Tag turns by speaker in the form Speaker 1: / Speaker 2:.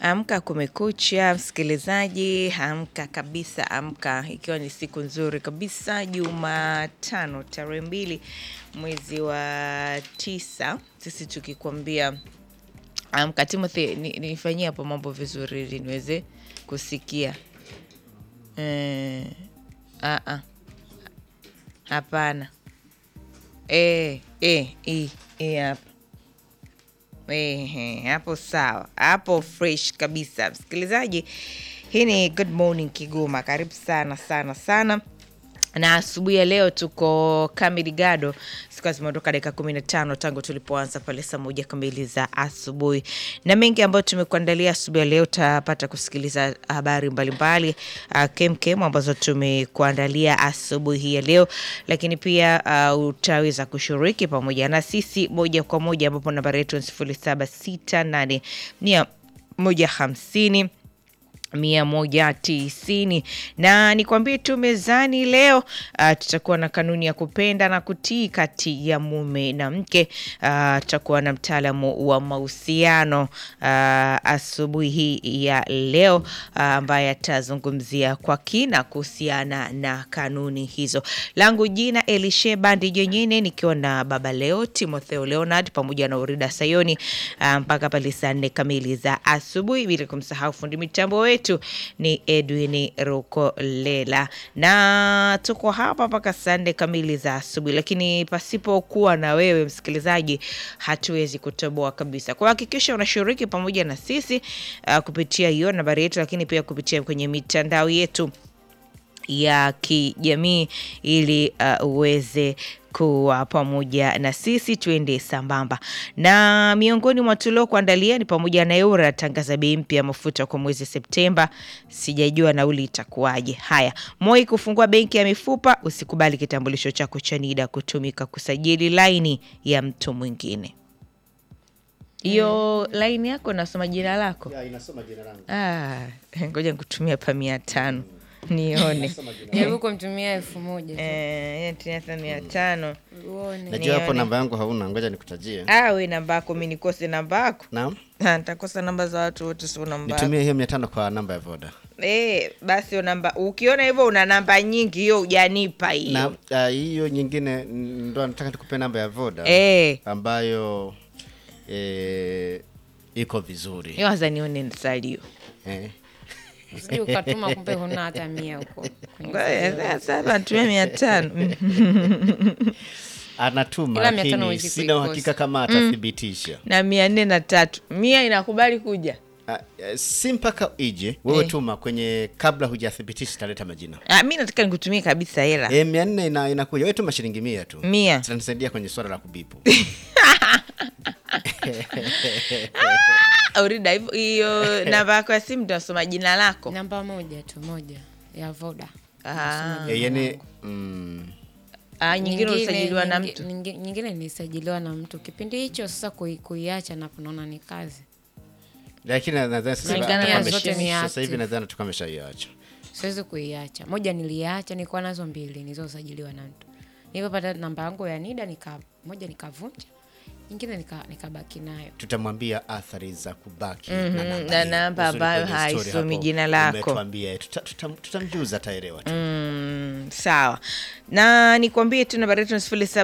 Speaker 1: Amka kumekucha, msikilizaji, amka kabisa, amka, ikiwa ni siku nzuri kabisa, Jumatano tarehe mbili mwezi wa tisa, sisi tukikwambia amka. Timothy, ni- nifanyie hapo mambo vizuri ili niweze kusikia. Eh, ah, ah. Hapana. Eh, eh, hii, hii hapa. Ehe, hapo sawa, hapo fresh kabisa. Msikilizaji, hii ni Good Morning Kigoma. Karibu sana sana sana na asubuhi ya leo tuko kamili gado, zikiwa zimeondoka dakika kumi na tano tangu tulipoanza pale saa moja kamili za asubuhi, na mengi ambayo tumekuandalia asubuhi ya leo. Utapata kusikiliza habari mbalimbali uh, kemkem ambazo tumekuandalia asubuhi hii ya leo, lakini pia uh, utaweza kushiriki pamoja na sisi moja kwa moja, ambapo nambari yetu ni sifuri saba sita nane mia moja hamsini mia moja tisini na nikwambie tu mezani leo uh, tutakuwa na kanuni ya kupenda na kutii kati ya mume na mke. Uh, tutakuwa na mtaalamu wa mahusiano uh, asubuhi hii ya leo uh, ambaye atazungumzia kwa kina kuhusiana na kanuni hizo. Langu jina Elisheba Ndijenyine, nikiwa na baba leo Timotheo Leonard pamoja na Urida Sayoni uh, mpaka pale saa nne kamili za asubuhi, bila kumsahau fundi mitambo wetu ni Edwin Rukolela, na tuko hapa mpaka saa nne kamili za asubuhi, lakini pasipokuwa na wewe msikilizaji, hatuwezi kutoboa kabisa. Kwa hakikisha unashiriki pamoja na sisi uh, kupitia hiyo nambari yetu, lakini pia kupitia kwenye mitandao yetu ya kijamii ili uh, uweze kuwa pamoja na sisi tuende sambamba. Na miongoni mwa tulio kuandalia ni pamoja na Eura tangaza bei mpya ya mafuta kwa mwezi Septemba, sijajua nauli itakuwaje. Haya, Moi kufungua benki ya mifupa, usikubali kitambulisho chako cha NIDA kutumika kusajili laini ya mtu mwingine. Hiyo laini yako nasoma jina lako?
Speaker 2: Ya, inasoma jina langu.
Speaker 1: Ah, ngoja nikutumia pa mia tano nione.
Speaker 3: Jaribu kumtumia elfu moja tu.
Speaker 1: Eh, tumia hata mia tano
Speaker 3: uone.
Speaker 2: Najua hapo
Speaker 1: Nione.
Speaker 2: namba yangu hauna, ngoja nikutajie.
Speaker 1: Ah, we namba yako mi nikose namba yako
Speaker 2: Naam,
Speaker 1: Ah, nitakosa namba za watu wote, sio namba yako.
Speaker 2: nitumie hiyo mia tano kwa namba ya Voda.
Speaker 1: Eh, basi hiyo namba ukiona hivyo una namba nyingi, hiyo hujanipa
Speaker 2: Na
Speaker 1: hiyo.
Speaker 2: ah, hiyo nyingine mm, ndo nataka nikupe namba ya Voda
Speaker 1: Eh,
Speaker 2: ambayo eh, iko vizuri
Speaker 1: hiyo waza nione salio.
Speaker 2: eh.
Speaker 3: Usije ukatuma kumbe huna hata mia huko kwenye
Speaker 1: Ngoja, Sasa natumia mia tano
Speaker 2: Anatuma
Speaker 3: Ila mia tano
Speaker 2: lakini
Speaker 3: huwezi
Speaker 2: sina
Speaker 3: kuikosa.
Speaker 2: uhakika kama atathibitisha.
Speaker 1: na mia nne na tatu mia inakubali kuja.
Speaker 2: Ah, eh, si mpaka ije wewe
Speaker 1: Eh.
Speaker 2: tuma kwenye, kabla hujathibitisha italeta majina
Speaker 1: Ah, mi nataka nikutumie kabisa hela
Speaker 2: eh, mia nne ina, inakuja wewe tuma shilingi mia tu
Speaker 1: Mia.
Speaker 2: zitanisaidia kwenye swala la kubipu
Speaker 1: Aurida, hivyo hiyo namba yako ya simu tunasoma jina lako.
Speaker 3: namba moja tu moja ya Voda.
Speaker 1: Ah,
Speaker 2: eh, yani mm,
Speaker 1: ah, nyingine ulisajiliwa na
Speaker 3: nyingi-
Speaker 1: mtu
Speaker 3: nyingi- nyingine nilisajiliwa na mtu kipindi hicho. Sasa kui, kuiacha napo naona ni kazi,
Speaker 2: lakini nadhani sasa
Speaker 1: Kulingana
Speaker 2: hivi
Speaker 1: na
Speaker 2: amesha-
Speaker 3: zote ni
Speaker 2: sasa hivi
Speaker 3: active.
Speaker 2: nadhani tukawa ameshaiacha
Speaker 3: siwezi kuiacha. Moja niliacha, nilikuwa nazo mbili nilizosajiliwa na mtu. Nilipopata namba yangu ya NIDA nika moja nikavunja, nyingine nika- nikabaki nayo.
Speaker 2: tutamwambia athari za kubaki
Speaker 1: Mhm,
Speaker 2: na
Speaker 1: na
Speaker 2: hiyo.
Speaker 1: namba
Speaker 2: Uzuri
Speaker 1: ambayo
Speaker 2: kwenye story
Speaker 1: haisomi
Speaker 2: hapo
Speaker 1: jina lako.
Speaker 2: umetuambia, tuta- tutam- tutamjuza ataelewa tu
Speaker 1: Mm, sawa na nikwambie tu nambari yetu ni sifuri saba